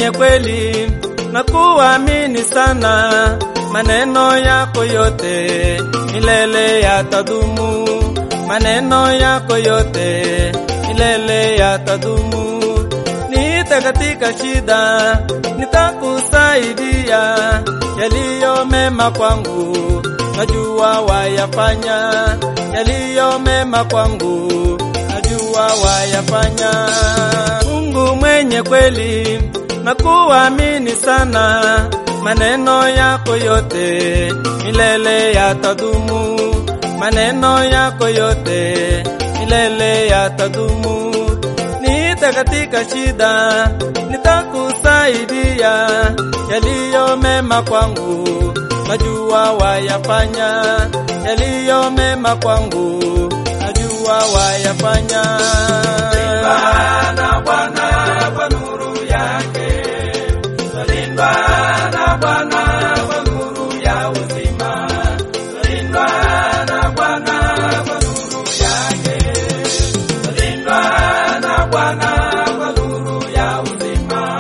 mwenye kweli na kuamini sana, maneno yako yote milele yatadumu, maneno yako yote milele yatadumu. Niite katika shida, nitakusaidia, yaliyo mema kwangu najua wayafanya, yaliyo mema kwangu najua wayafanya. Mungu mwenye kweli na kuamini sana, maneno yako yote milele yatadumu, maneno yako yote milele yatadumu. Niite katika shida, nitakusaidia, yaliyo mema kwangu najua wayafanya, yaliyo mema kwangu najua wayafanya. na Bwana kwa nuru yake, twalindwa na Bwana kwa nuru ya uzima, twalindwa na Bwana kwa nuru yake, twalindwa na Bwana kwa nuru ya uzima.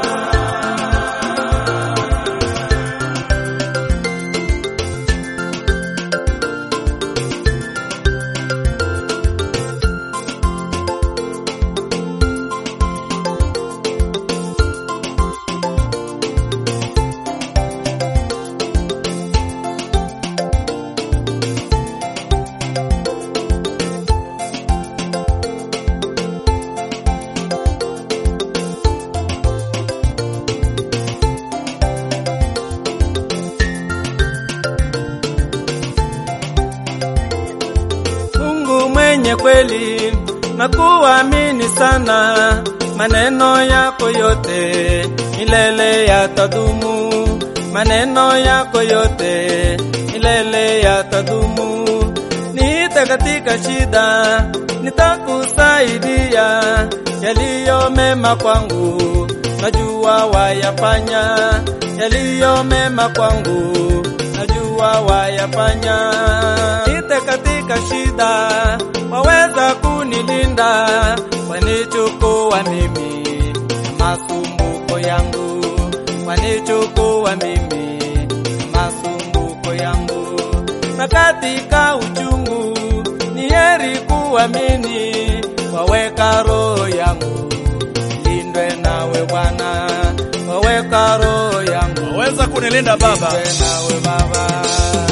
Mungu mwenye kweli na kuamini sana, maneno yako yote milele yatadumu, maneno yako yote milele yatadumu. Niite katika shida, nitakusaidia, yaliyo mema kwangu najua wayafanya, yaliyo mema kwangu najua wayafanya. Niite katika shida, waweza kunilinda, wanichukua mimi na masumbuko yangu, wanichukua mimi na masumbuko yangu. Na katika uchungu ni heri kuamini, waweka roho yangu ilindwe nawe Bwana, waweka roho yangu waweza kunilinda Baba, ilindwe nawe Baba.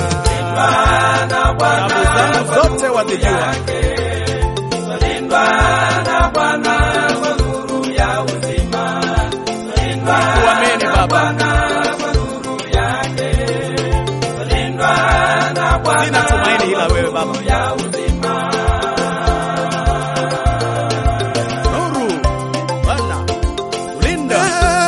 na Bwana tabu zangu zote wazijua. twalindwa na Bwana kwa nuru ya uzima, twalindwa Kuamini Baba, kwa nuru yake, twalindwa na Bwana sina tumaini ila wewe Baba. ya uzima. Nuru Bwana, ulinda